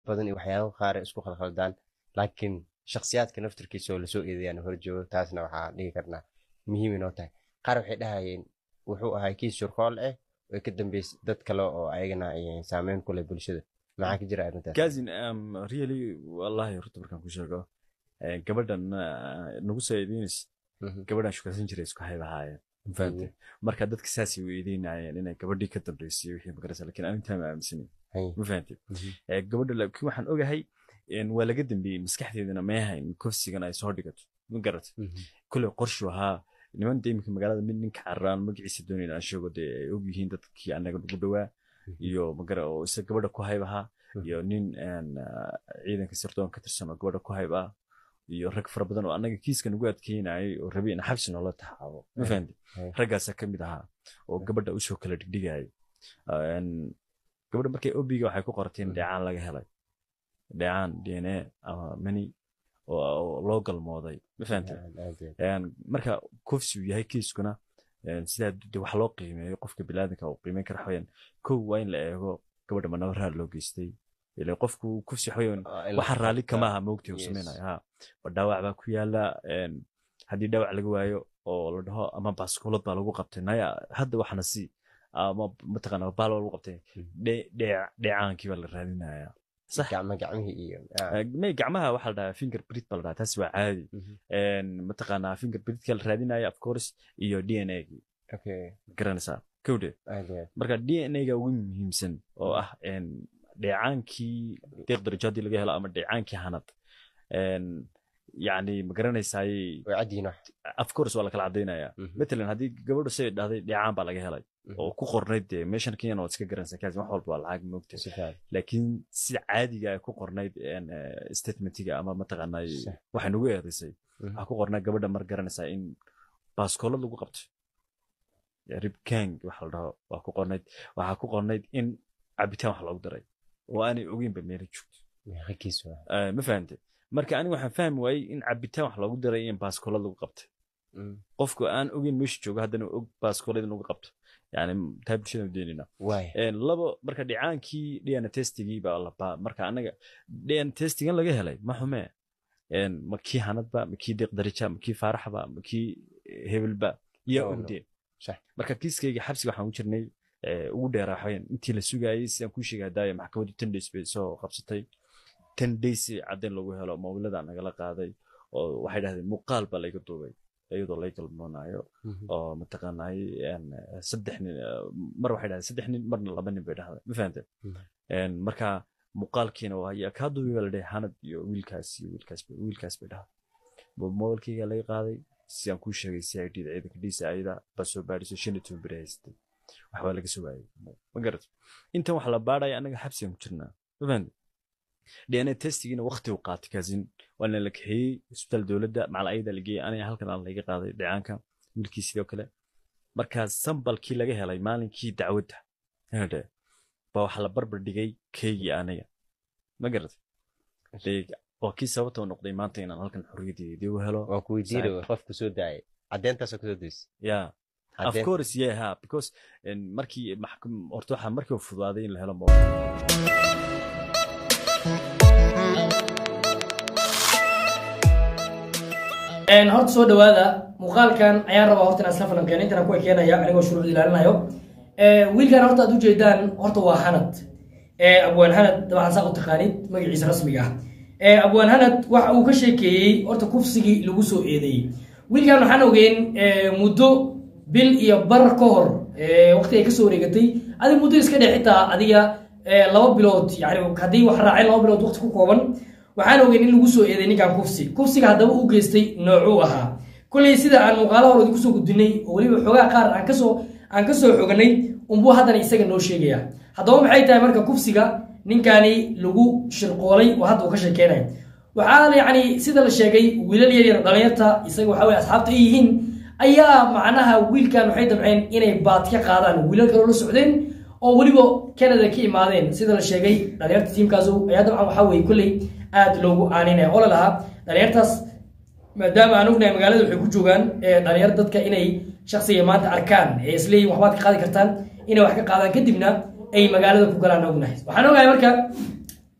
badan iyo waxyaabo qaar ay isku khalkhaldaan laakiin shakhsiyaadka naftirkiisa oo lasoo eedeeyaan hor joogo taasna waxaa dhihi karnaa muhiim inoo tahay qaar waxay dhahayeen wuxuu ahaa kiis shurkool ah oo ka dambeysay dad kale oo ayagana ay saameyn ku leh bulshada maxaa ka jira arrintaas kazin um, really wallahi horta markaan ku sheego eh, gabadhan ah, nagu soo eedeynaysa Mhm. gabadhan shukarsan jiray isku hayb ahaayeen ma fahamtay marka dadka saasay weydiinayeen inay gabadhii ka dambeysay wixii magarasa lakin arintaa ma aaminsanin Hay. ma fahamtay Mhm. Eh, gabadha laakiin waxaan ogahay en, waa laga dambeeyey maskaxdeedana ma ahayn kofsigan ay soo dhigato ma garatay Mhm. kule qorshu ahaa niman de iminka magaalada mid ninka caraan magaciisa doonayna aan sheego dee ay og yihiin dadkii anaga nagu dhowaa iyo magara oo isa gabadha ku hayb ahaa Mhm. iyo nin en, ah, ciidanka sirdoon ka tirsan oo gabadha ku hayb ah iyo rag fara badan oo anaga kiiska nagu adkeynayay oo rabay in xabsi noola taxaabo ma Ay. fahamtay Ay. raggaasaa ka mid ahaa oo gabadha usoo kala dhigdhigayay En, gabadha markay obiga waxay ku qortay in Mhm. dheecaan laga helay dheecaan d n a ama mani oo oo loo galmooday ma fahamtay Aad- aad iyo aad. Een, marka kufsi uu yahay kiiskuna een, sidaa de wax loo qiimeeyo qofka bilaadanka uu qiimeyn kara waxaweyaan kow waa in la eego gabadha ma nabarraad loo geystay ile qofku kufsi waxaweyaan Waa in la waxa raalli kama qabtaa. aha moogtii uu Yes. samaynayo ha ba dhaawac baa ku yaala een, haddii dhaawac laga waayo oo la dhaho ama baaskuulad baa lagu qabtay naya hadda waxna si ama mataqaana baal baa lagu qabtay Hmm. dhe- dhee- dheecaankii baa la raadinaya sax gacmo gacmihii iyo ah. Eh, may gacmaha waxaa la dhahaa finger print baa la dhahaa taasi waa caadi Mhm. een, mataqaanaa finger printka la raadinaya of course iyo d n a Okay. garanaysaa kowde aad iyo aad. marka d n a ga ugu muhiimsan oo ah een, dheecaankii deeq darajaadii laga helo ama dheecaankii hanad een, yacni ma garanaysaay way cad yihiin wax. of course waa la kala cadaynaya Mhm. matalan haddii gabadhu say dhahday dheecaan baa laga helay Mhm. oo ku qornayd dee meeshan kenyana waad iska garanaysaa kaasi wax walba waa lacag moogta Si fiican. laakiin sida caadiga ay ku qornayd een, eh, statementiga ama mataqaanaa Sax. waxay nagu eedaysay Mhm. waxaa ku qornaa gabadha mar garanaysaa in baaskoolad lagu qabtay ribkang waxa la dhaho waa ku qornayd waxaa ku qornayd in cabitaan wax loogu daray oo aanay ogeynba meela joogto Meeqa kiis waa. Eh, ma fahante marka aniga waxaan fahmi waayey in cabitaan wax loogu daray in baaskoolad lagu qabtay Mhm. qofku aan ogeyn meesha joogo haddana og baaskoolad in lagu qabto yani taa bulshada udeynina Waay. labo marka dhicaankii dna testigii baa la baa marka anaga dna testigan laga helay ma xume Een, ma kii hanadba ma kii deeq darija ma kii faaraxba ma kii hebelba iyo Oh, no. ogdeen Sax. marka kiiskayga xabsiga waxaan u jirnay eh, ugu dheeraa waxaweyaan intii la sugayay sidaan kuu sheegay daaya maxkamaddu ten days bay soo qabsatay ten days caddayn lagu helo mobilada nagala qaaday oo waxay dhahdeen muuqaal baa layga duubay iyadoo lay galmoonayo Mhm. oo mataqaanay een, saddex nin eh, mar waxay dhahdeen saddex nin marna laba nin bay dhahday ma fahante Mhm. Een, marka muuqaalkiina waa ya kaa duubi baa la dhahay hanad iyo wiilkaas iyo wiilkaas bay- wiilkaas bay dhahday mobilkayga laga qaaday sidaan kuu sheegay c i d da ciidanka dhiisa ayada baa soo baadhisay shan iyo toban beri haysatay waxbaa laga soo waayay ma garat intan wax la baadhaya anaga xabsigan ku jirnaa ma fahante dna testigiina waqti uu qaatay kaasin waana la kaxeeyey isbitaal dowladda macal ayada la geeyey aniga halkan aan laga qaaday dhicaanka wiilkii sidoo kale markaa sambalkii laga helay maalinkii dacwadda hade baa waxaa la barbar dhigay keygii aniga ma garatay Dee, waa kii sababta u noqday maanta inaan halkan xorriyadeedii u helo waan ku weydiinaya qofku soo daayay caddeyntaasoo kasoo daysay ya of Caddeyn- course yeah ha because en, markii maxkam horta waxaa markii uu fudaaday in la helo mo- Een, horta soo dhawaada muuqaalkan ayaan rabaa horta inaan isla falanqeyn intana kuwa keenaya anigoo shuruucda ilaalinayo Ee, wiilkan horta aad ujeedaan horta waa hanad Ee, abwaan hanad dabcan saa u taqaanid magaciisa rasmiga ah Ee, abwaan hanad waxa uu ka sheekeeyey horta kufsigii lagu soo eedeeyey wiilkan waxaan ogeyn ee, muddo bil iyo bar ka hor ee, waqti ay kasoo wareegatay adiga muddo iska dhex xitaa adiga ee, laba bilood yani haddii wax raaceen laba bilood waqti ku kooban waxaan ogeyn in lagu soo eeday ninkan kufsi kufsiga haddaba u geystay noocuu ahaa kolley sida aan muuqaalo hore idinku soo gudbinay oo weliba xoogaa qaar aan kasoo aan kasoo xoganay unbuu haddana isaga noo sheegaya haddaba maxay tahay marka kufsiga ninkani lagu shirqoolay oo hadda uu ka sheekeynayo waxaa yacni sida la sheegay wiilal yar yar dhalinyarta isaga waxa weye asxaabta ay yihiin ayaa macnaha wiilkan waxay damceen inay baad ka qaadaan wiilal kaloo la socdeen oo weliba canada ka imaadeen sida la sheegay dhalinyarta tiimkaas ayaa dabcan waxaa weye kolley aad loogu aaninaya oo la lahaa dhalinyartaas maadaama aan ognahay magaalada waxay ku joogaan ee dhalinyar dadka inay shaksiga maanta arkaan ee isleeyihin waxbaad ka qaadi kartaan inay wax ka qaadaan kadibna ay magaalada ku galaan ognahay waxaan ogahay marka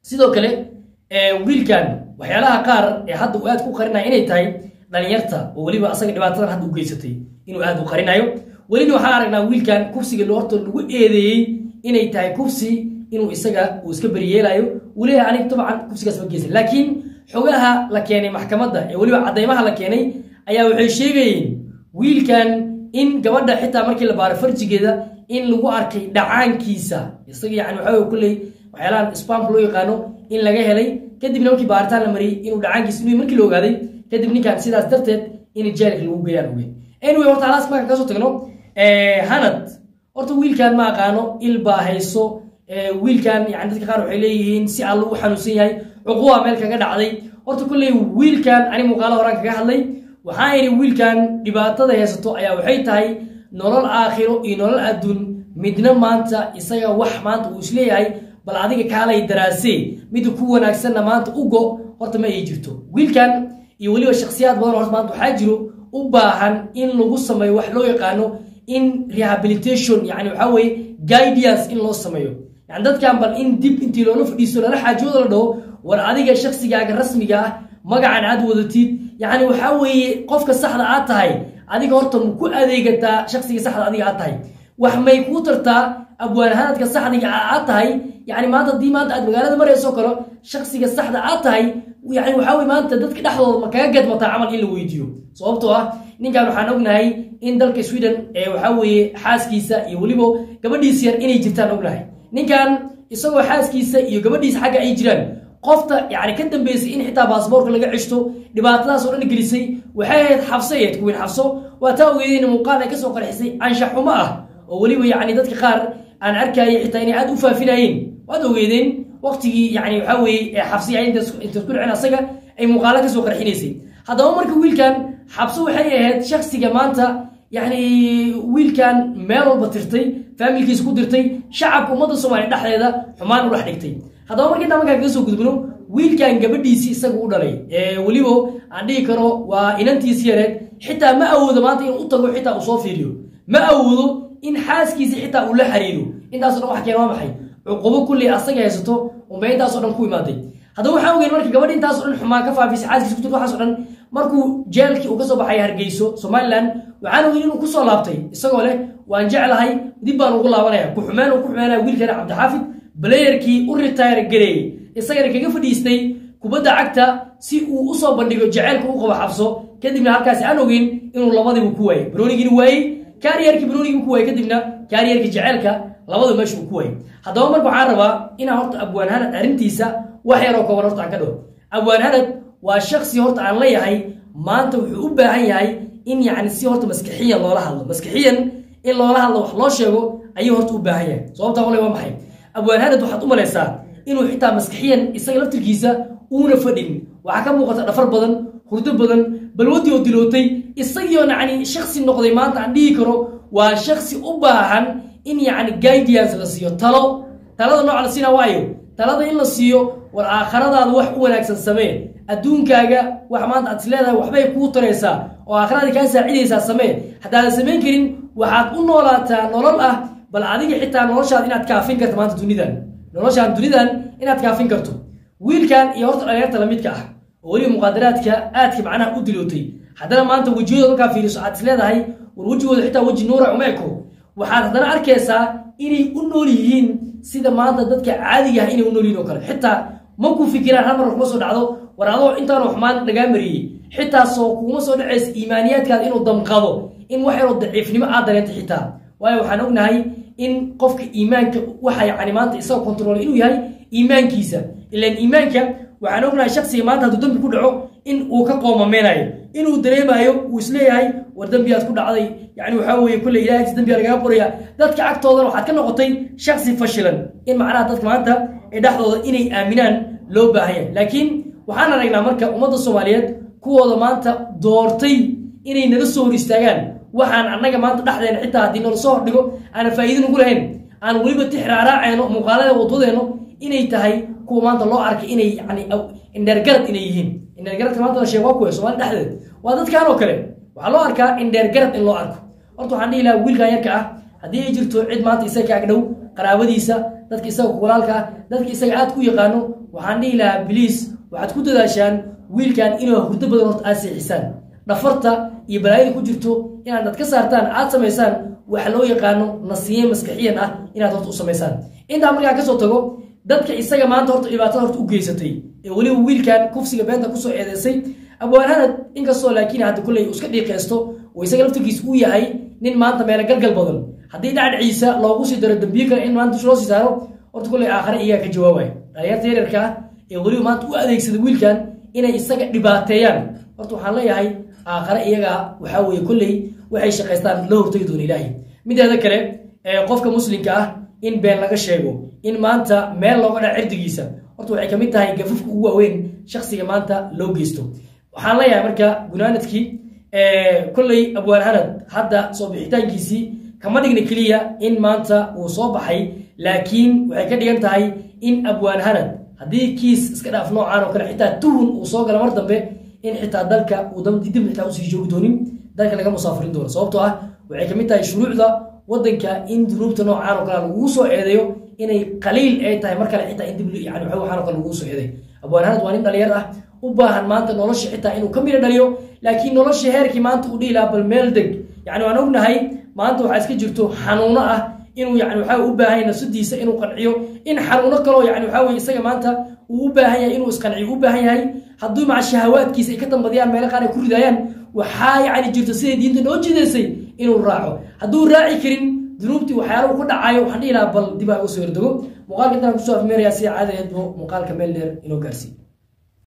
sidoo kale ee, wiilkan waxyaalaha qaar ee hadda uu aad ku qarinaya inay tahay dhalinyarta oo weliba asaga dhibaatadan hadda u geysatay inuu aad u qarinayo welina waxaan aragnaa wiilkan kufsiga lo- horta lagu eedeeyey inay tahay kufsi inuu isaga uu iska beriyeelayo uu leeyahay aniga dabcan kufsigaas ma geysan laakiin xogaha la keenay maxkamadda ee weliba caddaymaha la keenay ayaa waxay sheegayeen wiilkan in gabadha xitaa markii la baaro farjigeeda in lagu arkay dhacaankiisa isaga yani waxa wey kulley waxyaalahan spamka loo yaqaano in laga helay kadibna markii baaritaan la mariyey inuu dhacaankiisa inuu markii la ogaaday kadib ninkan sidaas darteed in jeelka lagu geeyaan oge anyway horta halaas markaan kasoo tagno eh, hanad horta wiilkan ma aqaano il baa hayso eh, wiilkan yani dadka qaar waxay leeyihiin si alla u xanuunsan yahay cuquba meel kaga dhacday horta kulley wiilkan ani muuqaalo horaan kaga hadlay waxaa idhi wiilkan dhibaatada haysato ayaa waxay tahay nolol aakhiro iyo nolol adduun midna maanta isaga wax maanta uu isleeyahay bal adiga kaalay daraasee mida ku wanaagsanna maanta ugo horta ma ay jirto wiilkan iyo weliba shakhsiyaad badan horta maanta waxaa jiro u baahan in lagu sameeyo wax loo yaqaano in rehabilitation yani waxaa weeye guidance in loo sameeyo yani dadkan bal in dib intii loola fadhiisto lala xaajooda la dhaho war adiga shaksigaaga rasmiga ah magacan aad wadatid yani waxaa weeye qofka saxda aad tahay adiga horta ma ku adeegataa shaksiga saxda adiga aad tahay wax may kuu tartaa abwaanhanadka saxdiga aad tahay yani maanta haddii maanta aad magaalada marayso kale shaksiga saxda aad tahay yani waxaa weye maanta dadka dhexdooda ma kaga gadmataa camal in la weydiiyo sababtoo ah ninkan waxaan ognahay in dalka sweden ee waxaa weeye xaaskiisa iyo weliba gabadhiisa yar inay jirtaan ognahay ninkan isagoo xaaskiisa iyo gabadhiisa xagga ay jiraan qofta yani ka dambeysay in xitaa baasboorka laga ceshto dhibaatadaas oo dhan gelisay waxay ahayd xabso ahayd kuwiin xabso waa taa ogeedeen muuqaal ay kasoo qarxisay anshax xumo ah oo weliba yani dadka qaar aan arkayay xitaa inay aad u faafinayeen waad ogeedeen waqtigii yani waxaa weeye ee xabsi ay intaas intaas ku dhicin asaga ay muuqaalo kasoo qarxinaysay haddaba marka wiilkan xabso waxay ahayd shaksiga maanta yani wiilkan meel walba tirtay faamilkiisa ku dirtay shacabka ummadda soomaaliya dhexdeeda xumaan u dhex dhigtay haddaba markii intaa markaan kaga soo gudbino wiilkan gabadhiisii isaga u dhalay ee weliba aan dhihi karo waa inantiisi yareed xitaa ma awoodo maanta inuu u tago xitaa uu soo fiiriyo ma awoodo in xaaskiisi xitaa uu la xiriiro intaasoo dhan wax keen waa maxay cuqubo kulley asaga haysato unbay intaasoo dhan ku imaaday haddaba waxaan ogeyn marka gabadhi intaasoo dhan xumaan ka faafisay xaaskiisa ku jirta waxaasoo dhan markuu jeelkii uu ka soo baxay hargeyso somaliland waxaan ogeyn inuu kusoo laabtay isagoo leh waan jeclahay dib baan ugu laabanaya ku xumeen uu ku xumeynaya wiilkana cabdixaafid blayerkii u retire gareeyey isagana kaga fadhiistay kubadda cagta si uu usoo bandhigo jaceylka u qabo xabso kadibna halkaasi aan ogeyn inuu labadiibu ku waayey baroonigiina waayey kaariyarkii baroonigiibu ku waayey kadibna kaariyarkii jaceylka labadu meesha uu ku waayey haddaba marka waxaan rabaa inaan horta abwaan hanad arrintiisa wax yaroo kooban horta aan ka dhaho abwaan hanad waa shaksi horta aan leeyahay maanta wuxuu u baahan yahay in yacni si horta maskixiyan loola hadlo maskixiyan in loola hadlo wax loo sheego ayuu horta u baahan yahay sababtaa wale waa maxay abwaan hanad waxaad u malaysaa inuu xitaa maskixiyan isaga laftirkiisa uuna fadhin waxaa ka muuqata dhafar badan hurdo badan balwadii oo dilootay isagiioo yacni shaksi noqday maanta aan dhihi karo waa shaksi u baahan in yacni guidance la siiyo talo talada nooca la siina waayo talada in la siiyo war aakhiradaada wax u wanaagsan samee adduunkaaga wax maanta aad is leedahay waxbay kuu taraysaa oo aakhirada kaa saacidaysaa samee haddaadan samayn karin waxaad u noolaataa nolol ah bal adiga xitaa noloshaad inaad kaafin karto maanta dunidan noloshaan dunidan inaad kaafin karto wiilkan iyo horta dhalinyarta lamidka ah oo weliba muqaadaraadka aadka macnaha u dilootay haddana maanta wejiyadooda markaa fiiriso aad is leedahay war wejigooda xitaa weji nuura uma eko waxaad haddana arkaysaa inay u nool yihiin sida maanta dadka caadiga ah inay u nool yihiin oo kale xitaa ma ku fikiraan hal mar kuma soo dhacdo war adoo intaanu xumaan lagaa mariyey xitaa soo kuma soo dhacaysa iimaaniyaadkaada inuu damqado in wax yaroo daciifnimo aad dareento xitaa waayo waxaan ognahay in qofka iimaanka waxa yani maanta isagoo kontroolay inuu yahay iimaankiisa ilaan iimaanka waxaan ognahay shaksiga maanta hadduu dembi ku dhaco in uu ka qoomameynayo inuu dareemayo uu isleeyahay war dembiyaad ku dhacday yani waxaa weeye kulle ilaahagsi dembiyaa lagaga qoraya dadka agtoodana waxaad ka noqotay shaksi fashilan in macnaha dadka maanta ee dhexdooda inay aaminaan loo baahan yahay laakiin waxaan aragnaa marka ummadda soomaaliyeed kuwooda maanta doortay inay nala soo hor istaagaan waxaan annaga maanta dhexdeena xitaa haddii nala soo hordhigo aanan faa'iido nugu lahayn aan weliba tix raaraacayno muuqaalada wadwadeeno inay tahay kuwa maanta loo arkay inay yani indheergarad inay yihiin indheergaradka maanta la sheego waa kuwa soomaali dhexdeed waa dadkan oo kale waxaa loo arkaa indheergarad in loo arko horta waxaan dhihi lahaa wiilkan yarka ah haddii ay jirto cid maanta isaga ka agdhow qaraabadiisa dadka isaga walaalka ah dadka isaga aad ku yaqaano waxaan dhihi lahaa biliis waxaad ku dadaashaan wiilkan inuu hurdo badan horta aad seexisaan dhafarta iyo balaayada ku jirto inaad dad ka saartaan aad samaysaan waxa loo yaqaano nasiye maskaxiyan ah inaad horta u samaysaan intaa markaa kasoo tago dadka isaga maanta horta dhibaatada horta u geysatay ee weliba wiilkan kufsiga beenta kusoo eedeysay abwaanhanad inkastoo laakiin hadda kulley uu iska dhiiqeysto oo isaga laftirkiisa uu yahay nin maanta meelo galgal badan haddii dhacdhiciisa loogu sii daro dambiye kale in maanta loo sii saaro horta kulley aakhare iyaga ka jawaabaya dhalinyarta yaryarka ah ee weliba maanta u adeegsada wiilkan inay isaga dhibaateeyaan horta waxaan leeyahay aakhare iyaga waxaa weeye kolley waxay shaqaystaan la hortagi doona ilaahay mideeda kale qofka muslimka ah in been laga sheego in maanta meel looga dhaca cirdigiisa horta waxay kamid tahay gafafka ugu waaweyn shaksiga maanta loo geysto waxaan leeyahay marka gunaanadkii kolley abwaan hanad hadda soo bixitaankiisii kama dhigna keliya in maanta uu soo baxay laakiin waxay ka dhigan tahay in abwaan hanad haddii kiis iska dhaaf noocaan oo kale xitaa tuhun uu soo gala mar dambe in xitaa dalka uu dib xitaa usii joogi doonin dalka laga musaafirin doono sababtoo ah waxay kamid tahay shuruucda wadanka in dunuubta noocaan oo kale lagugu soo eedeeyo inay qaliil ay tahay mar kale xitaa in dib yani waxaan oo kale lagugu soo eedeeyo abwaan hanad waa nin dhalinyar ah u baahan maanta nolosha xitaa inuu ka mira dhaliyo laakiin nolosha heerkii maanta uu dhihi lahaa bal meel deg yani waan ognahay maanta waxaa iska jirto xanuuno ah inuu yani waxaa u baahan yahay nafsadiisa inuu qanciyo in xanuuno kaloo yani waxaa weye isaga maanta uu u baahan yahay inuu isqanciyo u baahan yahay hadduu maca shahawaadkiisa ay ka dambadiyaan meelo qaar ay ku ridaayaan waxaa yani jirto siday diinta noo jidaysay inuu raaco hadduu raaci karin dunuubtii waxyaalahu ku dhacayo waxaan dhihi lahaa bal dib aa uga soo yardego muuqaalka intaan kusoo afmeerayaa si caadadeedbo muuqaalka meel dheer inoo gaarsiiyo